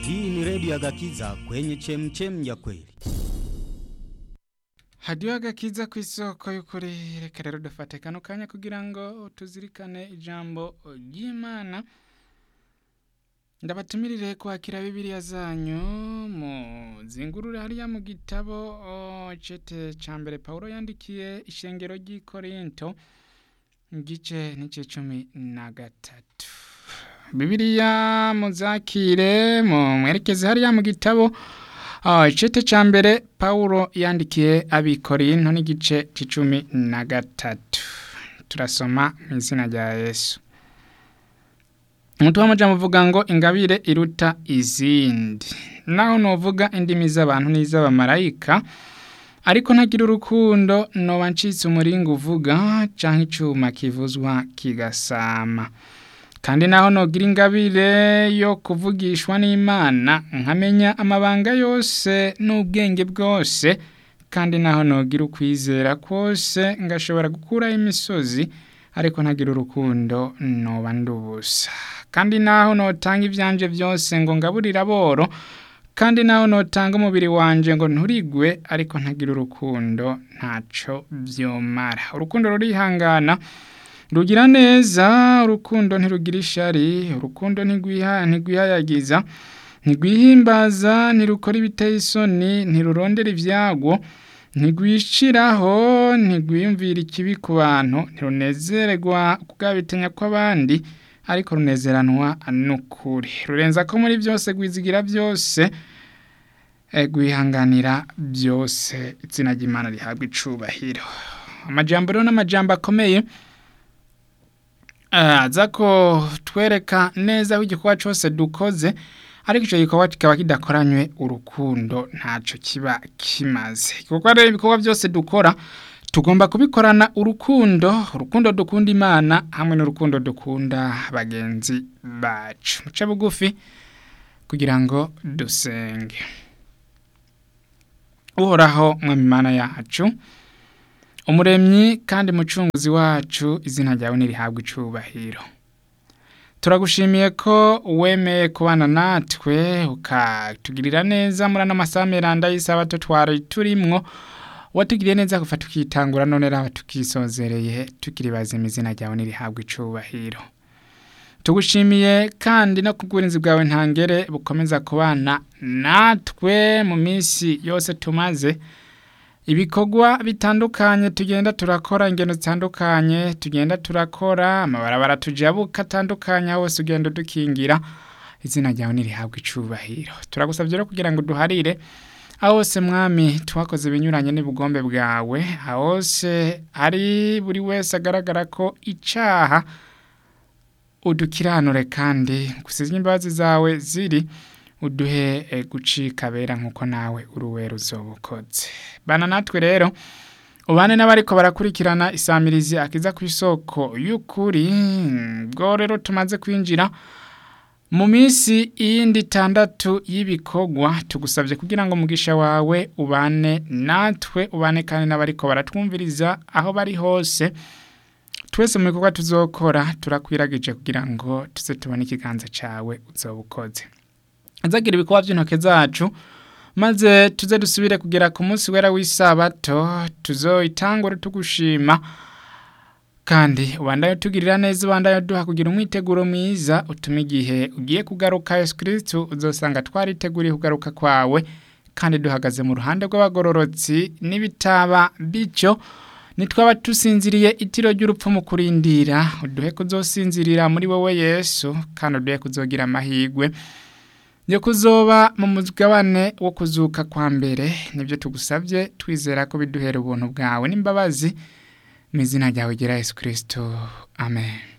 Hii ni redio ya Gakiza kwenye chemchem ya kweli. hadiyo agakiza ku isoko y'ukuri reka rero dufate kano kanya kugira ngo tuzirikane ijambo ry'imana ndabatumirire kwakira bibiliya zanyu muzingurure hariya mu gitabo o, cete ca mbere pawulo yandikiye ishengero ry'i korinto igice n'ice cumi na gatatu bibiliya muzakire mu mwerekeze hariya mu gitabo Ah, icete ca mbere Paulo yandikiye abikorinto n'igice c'icumi na gatatu turasoma mu izina rya Yesu umutwe w'amajambo uvuga ngo ingabire iruta izindi naho novuga indimi z'abantu n'iz'abamarayika ariko ntagira urukundo noba ncitse umuringa uvuga canke icuma kivuzwa kigasama kandi naho nogira ingabire yo kuvugishwa n'imana nkamenya amabanga yose n'ubwenge bwose kandi naho nogira ukwizera kose ngashobora gukuraho imisozi ariko ntagira urukundo noba ndubusa kandi naho notanga ivyanje byose ngo ngaburire aboro kandi naho notanga umubiri wanje ngo nturigwe ariko ntagira urukundo ntaco vyomara urukundo rurihangana rugira neza urukundo ntirugira ishari urukundo ntigwiha ntigwihayagiza ntigwihimbaza ntirukora ibiteye isoni ntirurondera ibyago ntigwishiraho ntigwiyumvira ikibi ku bantu ntirunezererwa kubwabitenya kw'abandi ariko runezeranwa n'ukuri rurenza ko muri byose gwizigira byose eh, gwihanganira byose izina ry'imana rihabwa icubahiro amajambo rero n'amajambo akomeye aza ko twereka neza aho igikorwa cyose dukoze ariko icyo gikorwa kikaba kidakoranywe urukundo ntacyo kiba kimaze igikorwa rero ibikorwa byose dukora tugomba kubikorana urukundo urukundo dukunda imana hamwe n'urukundo dukunda bagenzi bacu muce bugufi kugira ngo dusenge uhoraho mwami imana yacu umuremyi kandi mucunguzi wacu izina ryawe nirihabwa icubahiro turagushimiye ko wemeye kubana natwe ukatugirira neza muri ano masaha meranda y'isabato twari turimwo watugiriye neza kuva tukitangura none raba tukisozereye tukiri bazima izina ryawe nirihabwa icubahiro tugushimiye kandi no kubw'uburinzi bwawe ntangere bukomeza kubana natwe mu minsi yose tumaze ibikorwa bitandukanye tugenda turakora ingendo zitandukanye tugenda turakora amabarabara tujabuka atandukanye aho hose ugenda dukingira izina ryawe nirihabwa icubahiro turagusabye rero kugira ngo duharire aho hose mwami twakoze ibinyuranye n'ubugombe bwawe aho hose hari buri wese agaragara ko icaha udukiranure kandi gusize imbabazi zawe ziri uduhe eh, gucika bera nkuko nawe uruwera uzobukoze bana natwe rero ubane n'abariko barakurikirana isamirizi akiza ku isoko y'ukuri bwo rero tumaze kwinjira mu minsi iyindi itandatu y'ibikorwa tugusabye kugira ngo umugisha wawe ubane natwe ubane kandi n'abariko baratwumviriza aho bari hose twese mu bikorwa tuzokora turakwiragije kugira ngo tuze tubone ikiganza cawe uzobukoze azagira ibikorwa by'intoke zacu maze tuze dusubire kugera ku munsi wera w'isabato tuzoyitangure tugushima kandi ubandaye tugirira neza ubandaye duha kugira umwiteguro mwiza utuma igihe ugiye kugaruka Yesu Kristo uzosanga twariteguriye kugaruka kwawe kandi duhagaze mu ruhande rw'abagororotsi n'ibitaba bityo nitwaba tusinziriye itiro ry'urupfu mu kurindira uduhe kuzosinzirira muri wowe Yesu kandi uduhe kuzogira amahirwe yo kuzoba mu mugabane wo kuzuka kwa mbere nibyo tugusabye twizera ko biduhera ubuntu bwawe n'imbabazi mu izina ryawe gira Yesu Kristo amen